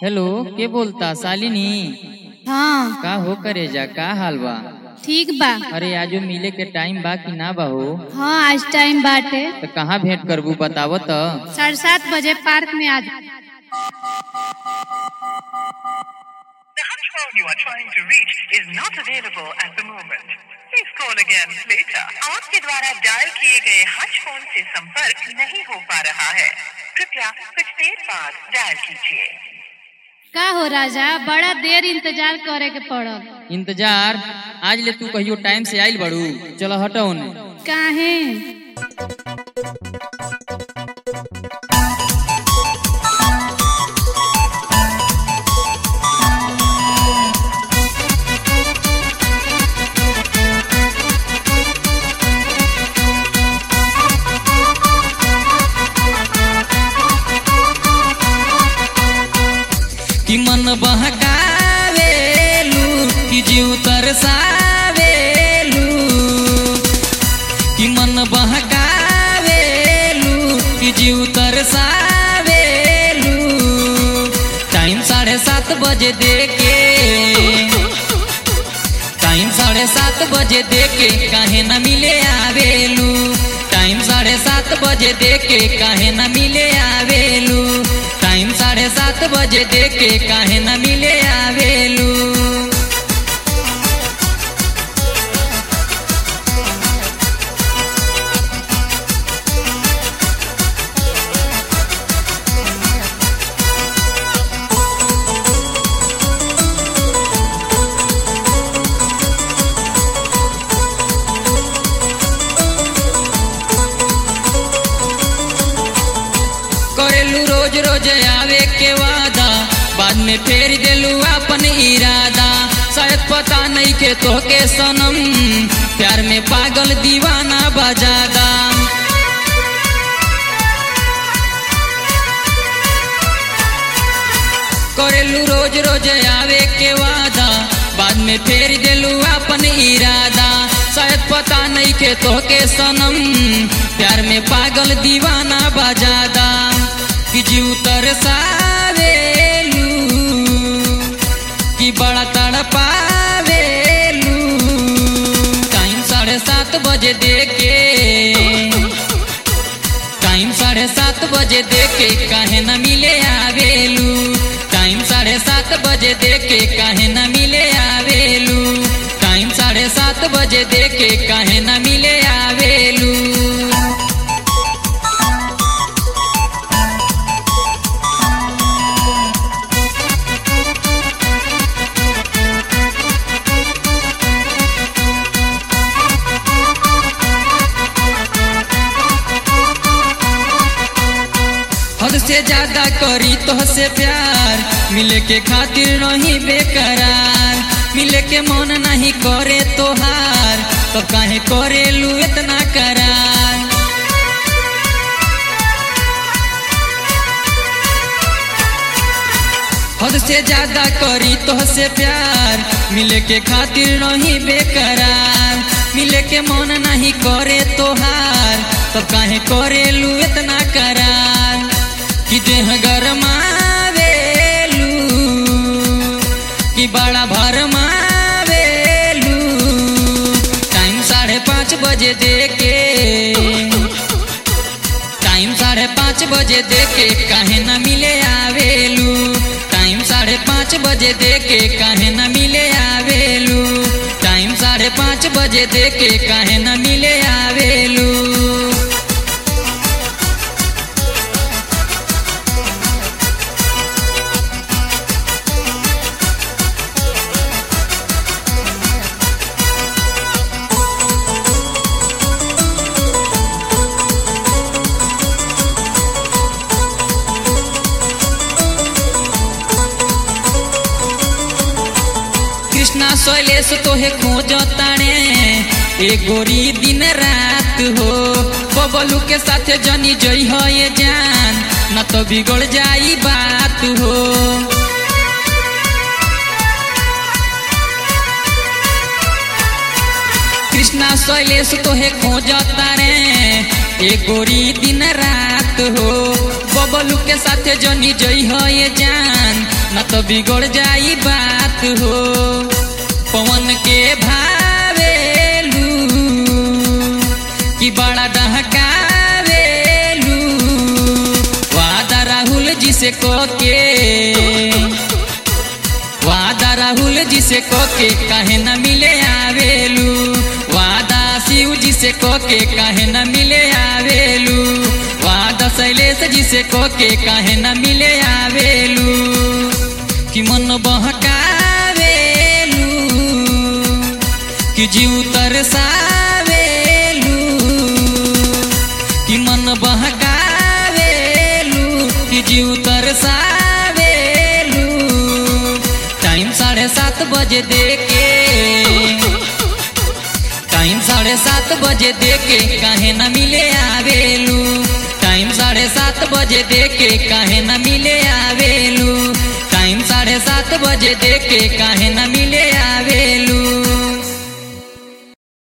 Hello के बोलता शालिनी हाँ का हो करे जा का हाल बा ठीक बा अरे आजो मिले के टाइम बा कि ना बा हो हाँ आज टाइम बाटे तो कहाँ भेंट करबू बताव त साढ़े सात बजे पार्क में आज The hush phone you are trying to reach is not available at the moment. Please call again later. आपके द्वारा डायल किए गए हज फोन से संपर्क नहीं हो पा रहा है कृपया कुछ देर बाद डायल कीजिए का हो राजा बड़ा देर इंतजार करे के पड़ल इंतजार आज ले तू कहियो टाइम से आइल बड़ू चलो हटो ने काहे कि मन बहकावेलू कि जीव तरसावेलू कि मन बहकावेलू कि जीव तरसावेलू टाइम साढ़े सात बजे देके टाइम साढ़े सात बजे देके काहे न मिले आवेलू टाइम साढ़े सात बजे देके काहे न मिले आवेलू टाइम साढ़े सात बजे देके काहे न मिले आवेलू करेलू रोज रोज आवे के वादा बाद में फेर देलू अपन इरादा शायद पता नहीं के तो के सनम प्यार में पागल दीवाना बजादा करेलू रोज रोज आवे के वादा बाद में फेर देलू अपन इरादा शायद पता नहीं के तो के सनम प्यार में पागल दीवाना बजादा कि जीव तरसावेलू कि बड़ा तड़पावेलू टाइम साढ़े सात बजे देके टाइम साढ़े सात बजे देके काहे न मिले आवेलू टाइम साढ़े सात बजे देके काहे न मिले आवेलू टाइम साढ़े सात बजे देके काहे न मिले आवेलू हद से ज्यादा करी तो से प्यार मिले के खातिर नहीं बेकरार मिले के मन नहीं करे तोहार तो काहे करे लू इतना करार हद से ज्यादा करी तो से प्यार मिले के खातिर नहीं बेकरार मिले के मन नहीं करे तोहार तब काहे करे लू इतना करार कि देह गरमावेलू कि बड़ा भरमावेलू टाइम साढ़े पाँच बजे देके टाइम साढ़े पाँच बजे देके काहे न मिले आवेलू टाइम साढ़े पाँच बजे देके काहे न मिले आवेलू टाइम साढ़े पाँच बजे देके काहे न मिले आवेलू कृष्णा शैलेश तोहे खोज ताणे ए गोरी दिन रात हो बबलू के साथे जनी जई हो ये जान न तो बिगड़ जाई बात हो कृष्णा शैलेश तोहे खोज तारे ए गोरी दिन रात हो बबलू के साथे जनी जई हो ये जान न तो बिगड़ जाई बात हो पवन के भावेलू कि बड़ा डहकावेलू वादा राहुल जी से को के वादा राहुल जी से को के काहे न मिले आवेलू वादा शिव जी से को के काहे न मिले आवेलू वादा शैलेश जी से को के काहे न मिले आवेलू कि मन बहकावेलू कि जीव तरसावेलू कि मन बहकावेलू कि जीव तरसावेलू टाइम साढ़े सात बजे देके टाइम साढ़े सात बजे देके काहे न मिले आवेलू टाइम साढ़े सात बजे देके काहे न मिले आवेलू टाइम साढ़े सात बजे देके काहे न मिले